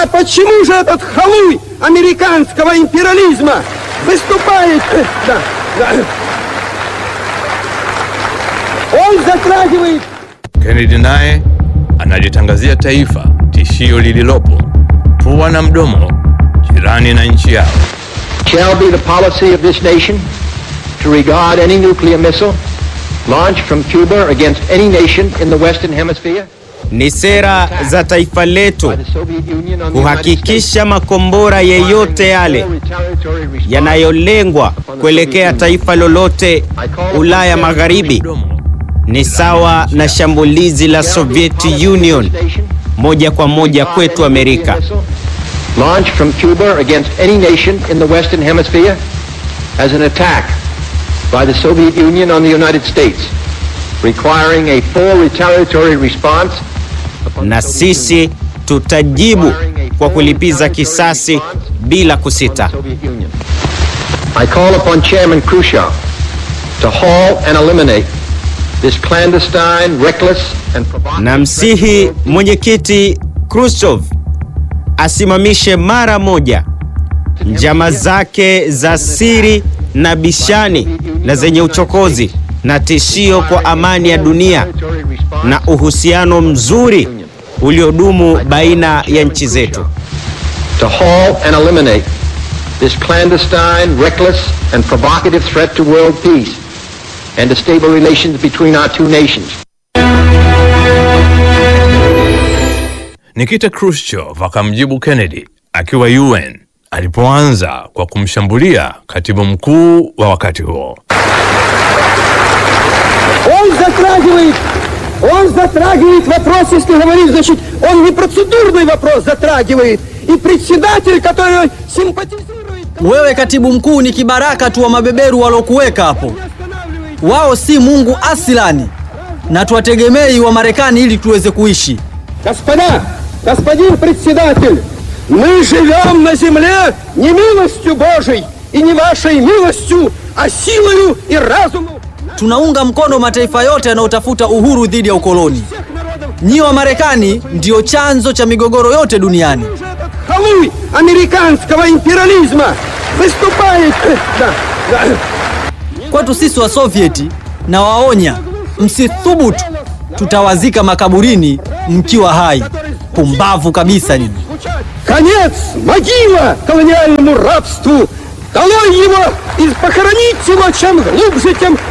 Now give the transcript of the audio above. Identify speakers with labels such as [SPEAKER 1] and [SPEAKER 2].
[SPEAKER 1] А почему же этот халуй американского империализма выступает... э, Да, да. Он затрагивает
[SPEAKER 2] Kennedy naye analitangazia taifa tishio lililopo pua na mdomo jirani na nchi yao.
[SPEAKER 3] shall be the policy of this nation to regard any nuclear missile launched from Cuba against any nation in the Western Hemisphere
[SPEAKER 4] Ni sera za taifa letu
[SPEAKER 3] by the Soviet Union on the United States
[SPEAKER 4] kuhakikisha makombora yeyote yale
[SPEAKER 3] Requiring a full retaliatory response
[SPEAKER 4] yanayolengwa kuelekea taifa lolote Ulaya Magharibi
[SPEAKER 2] Mdomo
[SPEAKER 4] ni sawa na shambulizi la Soviet Union moja kwa moja kwetu Amerika.
[SPEAKER 3] Launched from Cuba against any nation in the Western Hemisphere as an attack by the Soviet Union on the United States, requiring a full retaliatory response upon
[SPEAKER 4] Na
[SPEAKER 3] the Soviet
[SPEAKER 4] sisi
[SPEAKER 3] Union.
[SPEAKER 4] tutajibu kwa kulipiza kisasi bila kusita.
[SPEAKER 3] Soviet Union. I call upon Chairman Khrushchev to halt and eliminate this clandestine, reckless and provocative
[SPEAKER 4] Na msihi mwenyekiti Khrushchev asimamishe mara moja njama zake za siri na bishani na zenye uchokozi na tishio kwa amani ya dunia na uhusiano mzuri uliodumu baina ya nchi zetu.
[SPEAKER 3] to halt and eliminate this clandestine, reckless and provocative threat to world peace and to stable relations between our two nations.
[SPEAKER 2] Nikita Khrushchev akamjibu Kennedy akiwa UN alipoanza kwa kumshambulia katibu mkuu wa wakati huo.
[SPEAKER 1] Он затрагивает, он затрагивает вопрос, если говорить, значит, он не процедурный вопрос затрагивает. И председатель, который симпатизирует,
[SPEAKER 5] Wewe katibu mkuu ni kibaraka tu wa mabeberu walokuweka hapo.
[SPEAKER 1] останавливает.
[SPEAKER 5] Wao si Mungu asilani, na tuwategemei wa Marekani ili tuweze kuishi.
[SPEAKER 1] Господа, господин председатель, мы живем на земле не милостью Божией и не вашей милостью, а силою и разумом
[SPEAKER 5] Tunaunga mkono mataifa yote yanayotafuta uhuru dhidi ya ukoloni.
[SPEAKER 1] всех народов.
[SPEAKER 5] Nyi wa Marekani ndiyo chanzo cha migogoro yote duniani.
[SPEAKER 1] Уже этот халуй американского империализма выступает... э, Да, да.
[SPEAKER 5] Kwetu sisi wa Sovieti na waonya, msithubutu, tutawazika makaburini mkiwa hai. Pumbavu kabisa nyinyi.
[SPEAKER 1] Конец, могила колониальному рабству! Долой его и похоронить его чем глубже, тем